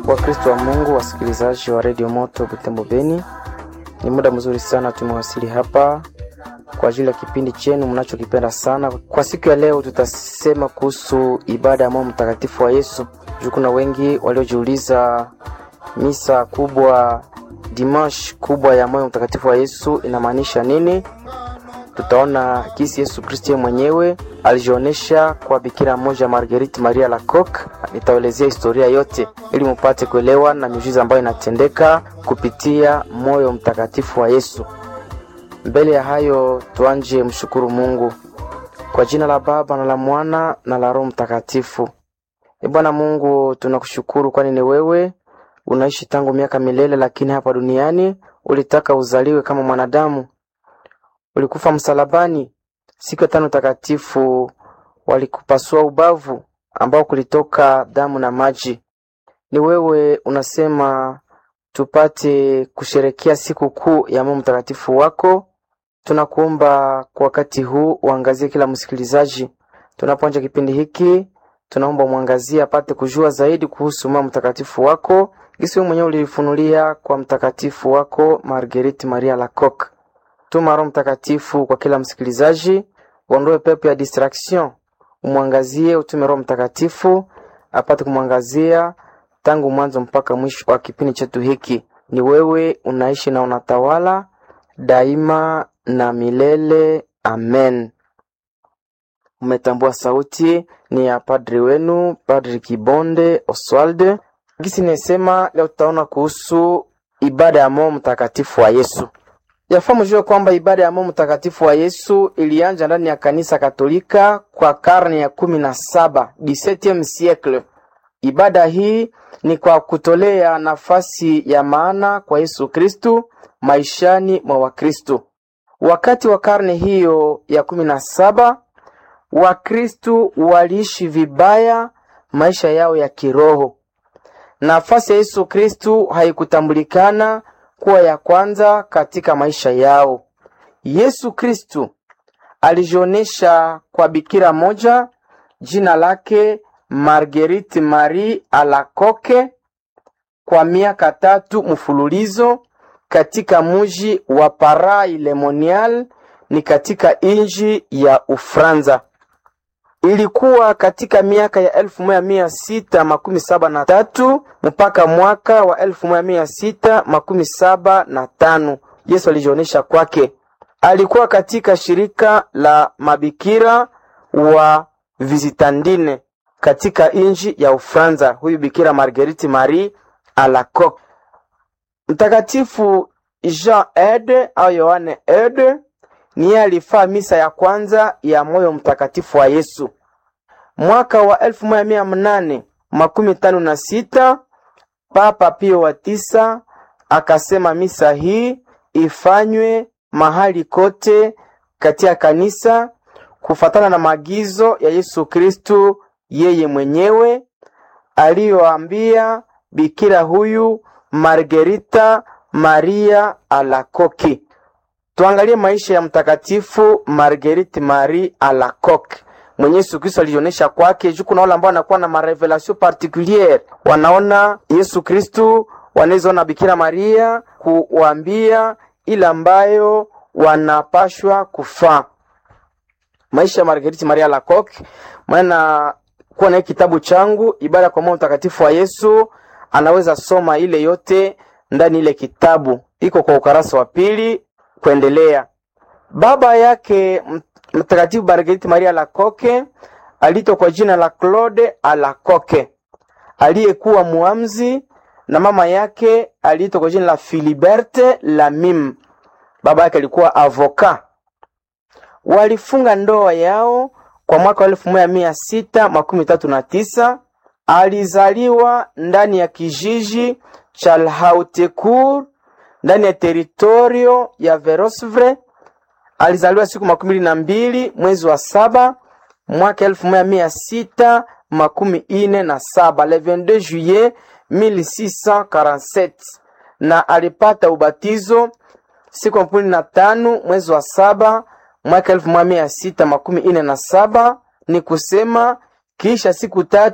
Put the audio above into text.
Wakristo wa Mungu, wasikilizaji wa redio Moto Butembo Beni, ni muda mzuri sana tumewasili hapa kwa ajili ya kipindi chenu mnachokipenda sana. Kwa siku ya leo, tutasema kuhusu ibada ya moyo mtakatifu wa Yesu. Juu kuna wengi waliojiuliza misa kubwa, dimash kubwa ya moyo mtakatifu wa Yesu inamaanisha nini? Tutaona kisi Yesu Kristo mwenyewe alijionyesha kwa bikira moja Marguerite Maria Lacoque. Nitaelezea historia yote ili mupate kuelewa na miujiza ambayo inatendeka kupitia moyo mtakatifu wa Yesu. Mbele ya hayo, tuanje mshukuru Mungu kwa jina la Baba na la Mwana na la Roho Mtakatifu. E Bwana Mungu, tunakushukuru kwani ni wewe unaishi tangu miaka milele, lakini hapa duniani ulitaka uzaliwe kama mwanadamu ulikufa msalabani. Siku ya tano takatifu walikupasua ubavu ambao kulitoka damu na maji. Ni wewe unasema tupate kusherekea siku kuu ya moyo mtakatifu wako. Tunakuomba kwa wakati huu uangazie kila msikilizaji tunapoanza kipindi hiki, tunaomba mwangazie apate kujua zaidi kuhusu moyo mtakatifu wako, gisi wewe mwenyewe ulifunulia kwa mtakatifu wako Marguerite Maria Lacoque. Tuma Roho Mtakatifu kwa kila msikilizaji, uondoe pepo ya distraction, umwangazie, utume Roho Mtakatifu apate kumwangazia tangu mwanzo mpaka mwisho wa kipindi chetu hiki. Ni wewe unaishi na unatawala daima na milele. Amen. Umetambua sauti ni ya padri wenu, Padri Kibonde Oswald. Gisi nisema leo tutaona kuhusu ibada ya moyo mtakatifu wa Yesu. Yafaa mjue kwamba ibada ya moyo mtakatifu wa Yesu ilianza ndani ya kanisa Katolika kwa karne ya kumi na saba 17 siècle. Ibada hii ni kwa kutolea nafasi ya maana kwa Yesu Kristu maishani mwa Wakristu. Wakati wa karne hiyo ya kumi na saba Wakristu waliishi vibaya maisha yao ya kiroho. Nafasi ya Yesu Kristu haikutambulikana kuwa ya kwanza katika maisha yao. Yesu Kristu alijionesha kwa bikira moja jina lake Marguerite Marie Alacoque kwa miaka tatu mfululizo katika muji wa Paray le Monial ni katika inji ya Ufranza. Ilikuwa katika miaka ya elfu moja mia sita makumi saba na tatu mpaka mwaka wa elfu moja mia sita makumi saba na tano Yesu alijionesha kwake. Alikuwa katika shirika la mabikira wa Visitandine katika inji ya Ufranza. Huyu bikira Marguerite Marie Alacoque. Mtakatifu Jean Ede au Yohane Ede niye alifaa misa ya kwanza ya moyo mtakatifu wa Yesu mwaka wa elfu moja mia mnane makumi tano na sita. Papa Pio wa tisa akasema misa hii ifanywe mahali kote katika kanisa kufatana na maagizo ya Yesu Kristu yeye mwenyewe aliyoambia bikira huyu Margerita Maria Alacoque. Tuangalie maisha ya mtakatifu Marguerite Marie Alacoque mwenye Yesu Kristo alionyesha kwake. Juu kuna wale ambao wanakuwa na marevelation particuliere, wanaona Yesu Kristo, wanawezaona Bikira Maria kuwaambia ile ambayo wanapashwa kufaa. Maisha ya Marguerite Marie Alacoque, maana kuwa na kitabu changu ibada kwa moyo mtakatifu wa Yesu, anaweza soma ile yote ndani ile kitabu, iko kwa ukarasa wa pili kuendelea. Baba yake mtakatifu Marguerite Maria Alacoque aliitwa kwa jina la Claude Alacoque aliyekuwa muamzi, na mama yake aliitwa kwa jina la Philiberte Lamim. Baba yake alikuwa avoka. Walifunga ndoa yao kwa mwaka wa elfu moja mia sita makumi tatu na tisa. Alizaliwa ndani ya kijiji cha Lhautecourt ndani ya teritorio ya Verosvre. Alizaliwa siku makumi mbili na mbili mwezi wa saba mwaka elfu moja mia sita makumi ine na saba le 22 juillet 1647 na alipata ubatizo siku makumi na tano mwezi wa saba mwaka elfu moja mia sita makumi ine na saba ni kusema kisha siku tatu